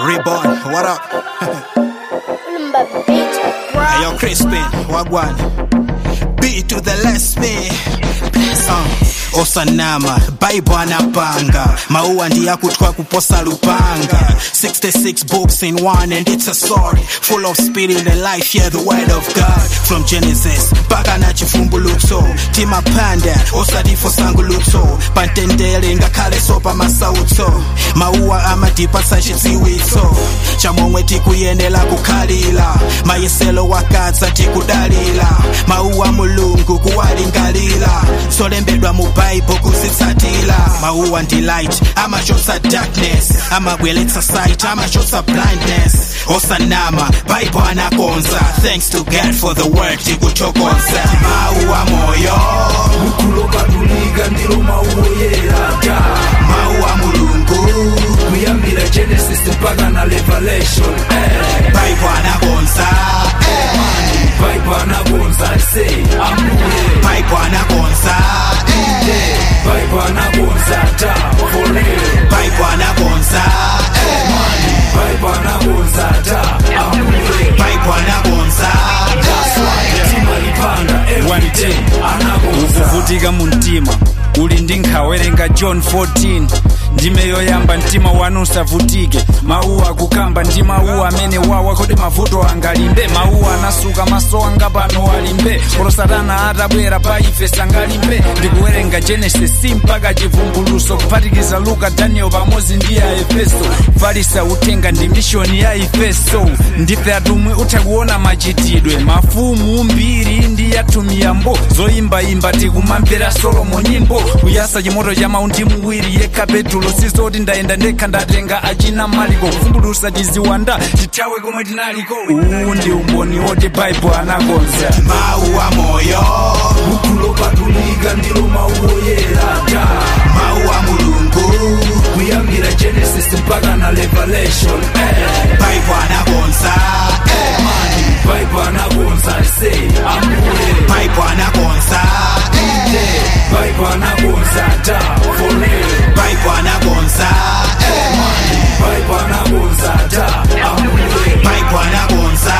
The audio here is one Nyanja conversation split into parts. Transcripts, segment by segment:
Reborn, what up? Hey, yo, Crispin, Wagwan. B to the less me. Uh, osanama bible anapanga maua ndiya kutwa kuposa lupanga 66 books in one and it's a sword full of spirit and life yeah the word of god from genesis mpaka na chivumbulutso timapanda osadifo sangulutso pantendele ngakhale sopa masautso mauwa amadipasa chidziwitso chamomwe tikuyenera kukhalira mayeselo wakadza tikudalira mauwa mulungu kuwalingalira zolembedwa mu bible kuzitsatira mauwa ndi light amachotsa darkness amabweretsa sight amachotsa blindness osanama bible anakonza thanks to god for the word tikuchokonza mauwa moyo mukulokatulika ndilo mauwo yeraga mauwa mulungu kuyambira genesis mpaka na revelation eh. bible anakonza bible anakonza se ambuye bible anakonza bible anakonza ta for real bible anakonza bible anakonza ta ambuye bible anakonza timalipanda everyday anakonza ukuvutika mu mtima uli ndi nkhawerenga john 14 ndime yoyamba mtima wanu usavutike mauwa akukamba ndi mauwa amene wawa kodi mavuto angalimbe mauwa anasuka maso anga pano alimbe kolo satana atabwera pa ife sangalimbe ndikuwerenga genesis mpaka chivumbuluso kuphatikiza luka daniel pamodzi ndi ya efeso falisa uthenga ndi mishoni ya efeso ndife atumwi utha kuona machitidwe mafumu mbiri ndi yatumiyambo zoyimbayimba tikumamvera solomo nyimbo kuyasa chimoto cha maundi muwiri yekha petulo sizoti ndayenda ndekha ndatenga achina maliko kuvumbulusa tiziwanda tithawe komwe tinaliko uwu ndi umboni woti baibo anakonza mauwa moyo mukulokatulika ndilo mauwo yeraga mauwa mulungu kuyambira genesis mpaka na revelation eh. bible anakonza bible anakonza se ambuye bible anakonza bible anakonza ta for real bible anakonza bible anakonza ta ambuye bible anakonza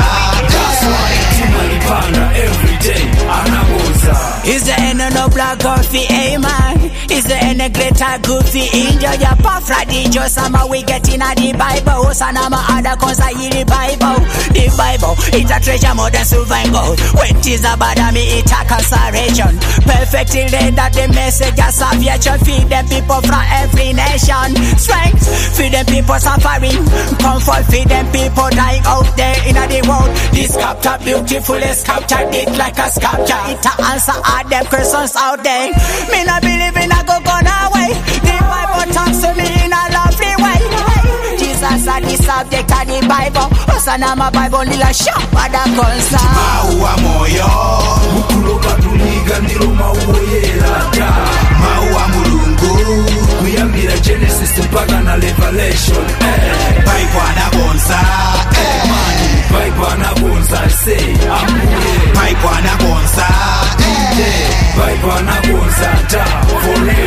timalipanda everyday anakonza Is there any no black coffee, hey man? Is there any glitter goofy? Enjoy your puff like the just summer we get in a the Bible. Sanama other cause I hear the Bible. The Bible, it's a treasure more than silver and gold. When it is about me, it's a consideration. Perfectly laid that the message of salvation. Feed them people from every nation. Strength, feed them people suffering. Comfort, feed them people dying out there in the world. This capture beautifully captured it like a sculpture. It a answer all them questions out there. Me not believe in a go gone away. The Bible talks to me in a lovely way. Jesus are the subject of the Bible. Osana my Bible nila shop ada konsa. mauwa moyo mukulokatulika ndilo mauwo yeraga mauwa mulungu kuyambira genesis mpaka na revelation eh. bible anakonza bible anakonza se ambuye bible anakonza bible anakonza ta for real